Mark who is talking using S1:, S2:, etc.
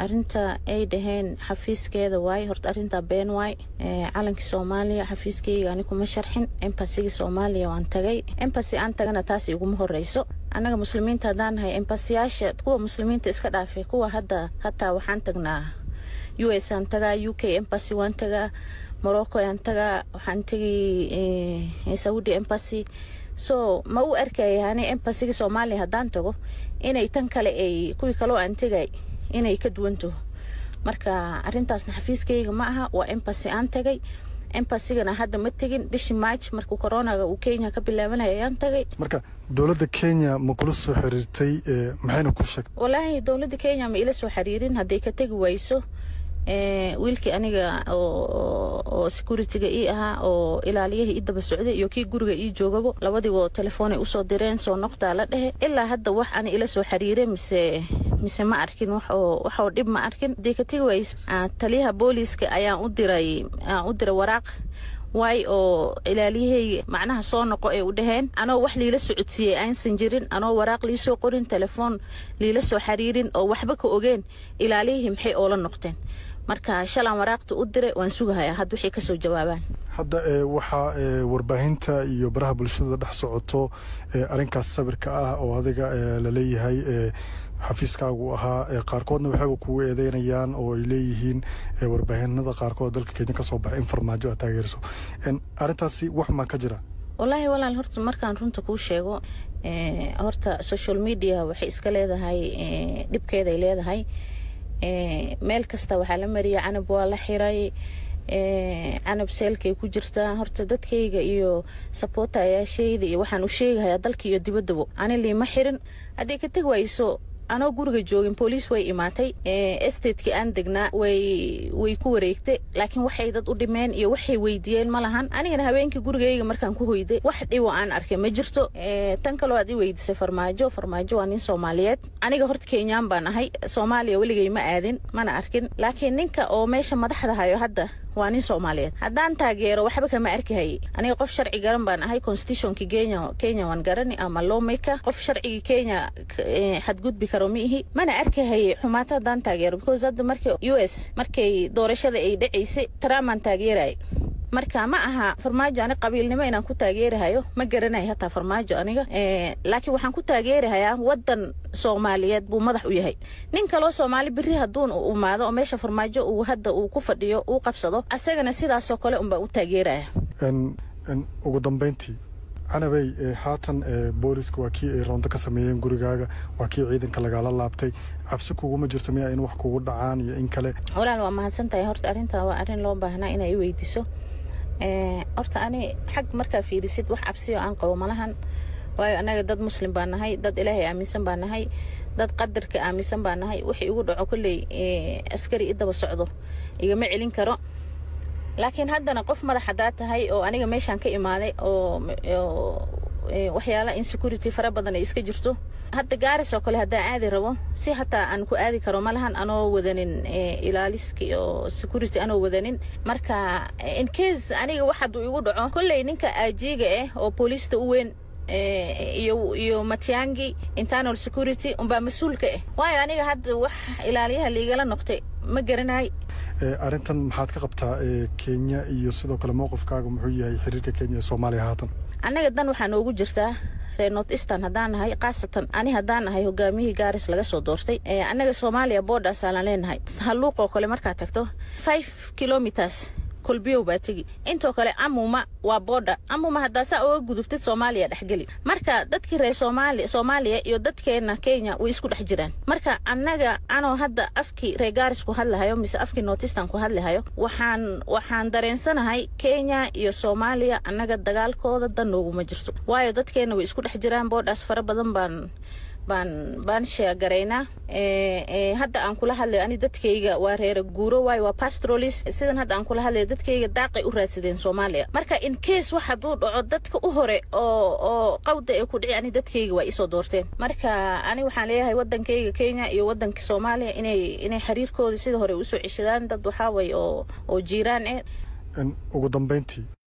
S1: arinta ay dhaheen xafiiskeeda waay horta arintaa been waay calankii soomaaliya xafiiskeyga ani kuma sharxin embasigii soomaaliya waan tagay embasi aan tagana taas iguma horeyso annaga muslimiinta haddaan nahay embasiyaasha kuwa muslimiinta iska dhaafay kuwa hadda hataa waxaan tagnaa u s aan tagaa u k embasy waan tagaa morocco aan tagaa waxaan tegi saudi embasy so ma u arkaya ani embasiga soomaaliya haddaan tago inay tan kale ay kuwii kaloo aan tegay inay ka duwantaho marka arintaasna xafiiskeyga ma aha waa embasy aan tagay embasigana hadda ma tegin bishii march markuu coronaga uu kenya ka bilaabanaya ayaan tagay
S2: marka dowladda kenya ma kula soo xiriirtay maxayna ku sheegtay
S1: walaahi dowladda kenya ma ila soo xiriirin hadday ka tegi wayso wiilkii aniga oo security-ga ii ahaa oo ilaaliyaha ii daba socday iyo kii guriga ii joogabo labadiibo telefoonay usoo direen soo noqtaa la dhehe ilaa hadda wax ani ila soo xiriire mise mise ma arkin waxoo dhib ma arkin hadday ka tegi wayso taliyaha booliiska ayaan u diray aan u diray waraaq waay oo ilaaliyahayga macnaha soo noqo ay u dhaheen anoo wax liila socodsiiyey aynsan jirin anoo waraaq liisoo qorin telefoon liila soo xiriirin oo waxba ka ogeen ilaaliyihii maxay oola noqdeen marka shalaan waraaqta u diray waan sugahayaa had waxay kasoo jawaabaan
S2: hadda waxaa warbaahinta iyo baraha bulshada dhex socoto arrinkaas sawirka ah oo adiga laleeyahay xafiiskaagu ahaa qaarkoodna waxayba kugu eedeynayaan oo ay leeyihiin warbaahinada qaarkood dalka kenya ka soo baxay in farmaajo aad taageerso arrintaasi wax maa ka jira
S1: wallaahi walaal horta markaan runta kuu sheego horta social media waxay iska leedahay dhibkeeday leedahay meel kasta waxaa la mariyay canab waa la xiray canab seelkay ku jirtaa horta dadkayga iyo sabootayaashayda iyo waxaan u sheegahayaa dalka iyo dibaddabo ani liima xirin hadday ka teg wayso anoo guriga joogin booliis way imaatay estatekii aan degnaa way way ku wareegtay laakiin waxay dad u dhimeen iyo waxay weydiiyeen ma lahan anigana habeenkii gurigayga markaan ku hoyday wax dhibo aan arkay ma jirto tan kaloo aad i weydiisay farmaajo farmaajo waa nin soomaaliyeed aniga horta kenyaan baan ahay soomaaliya weligay ma aadin mana arkin laakiin ninka oo meesha madaxda hayo hadda waa nin soomaaliyeed haddaan taageero waxba kama arkahayay aniga qof sharci garan baan ahay constitutionki kenya kenya waan garani ama lawmaker qof sharcigii kenya xadgudbi karo ma ihi mana arkahayay xumaato haddaan taageero because hadda marka u s markay doorashada ay dhacaysay trumpan taageeraya marka ma aha farmaajo ani qabiilnimo inaan ku taageerahayo ma garanayo hataa farmaajo aniga laakiin waxaan ku taageerahayaa wadan soomaaliyeed buu madax u yahay nin kaloo soomaali beri hadduun u imaado oo meesha farmaajo uu hadda uu ku fadhiyo uu qabsado asagana sidaasoo kale unbaan u taageeraya
S2: ugu dambeyntii canabey haatan booliska waa kii ay roonto ka sameeyeen gurigaaga waa kii ciidanka lagaala laabtay cabsi kuguma jirto miyaa in wax kugu dhacaan iyo in kale
S1: walaal waa mahadsan tahay horta arrintaa waa arrin loo baahnaa inay i weydiiso horta ani xag markaa fiirisid wax cabsiyo aan qabo malahan waayo annaga dad muslim baa nahay dad ilaahay aaminsan baa nahay dad qadarka aaminsan baa nahay wixii igu dhaco kolley askari i daba socdo igama celin karo laakiin haddana qof madax haddaa tahay oo aniga meeshaan ka imaaday oo waxyaala insecurity fara badan ay iska jirto hadda gaaris oo kale haddaan aadi rabo si hataa aan ku aadi karo malahan anoo wadanin ilaaliski oo security anoo wadanin marka incase aniga wax hadduu igu dhaco kolley ninka aajiiga ah oo booliista u weyn iyo iyo matiangi internal security unbaa mas-uulka ah waayo aniga hadda wax ilaaliyaha liigala noqtay ma garanay
S2: arrintan maxaad ka qabtaa kenya iyo sidoo kale mowqifkaaga muxuu yahay xiriirka kenya ee soomaaliya haatan
S1: annaga dan waxaa noogu jirtaa reer north eastern haddaan nahay khaasatan ani haddaan nahay hogaamiyihii gaaris laga soo doortay annaga soomaaliya boodhaasaalaan leenahay halluuqoo kale markaad tagto five kilometers kolbiyow baa tegi intoo kale amuma waa boodha amuma haddaa saa oga gudubtid soomaaliya dhexgeli marka dadkii reer soomaali soomaaliya iyo dadkeena kenya way isku dhex jiraan marka annaga anoo hadda afkii reer gaaris ku hadlahayo mise afkii nortistan ku hadlahayo waxaan waxaan dareensanahay kenya iyo soomaaliya annaga dagaalkooda dan nooguma jirto waayo dadkeena way isku dhex jiraan boodhaas fara badan baan baan baan sheegaraynaa hadda aan kula hadlayo ani dadkayga waa reera guuro waayo waa pastrolis sidan hadda aan kula hadlayo dadkayga daaqay u raadsadeen soomaaliya marka in case wax hadduu dhaco dadka u hore oo oo qawda ee ku dhici ani dadkayga waa isoo doorteen marka ani waxaan leeyahay wadankayga kenya iyo wadanka soomaaliya inay inay xiriirkooda sida hore usoo ceshadaan dad waxaa way oo oo jiiraan eh
S2: ugu dambeyntii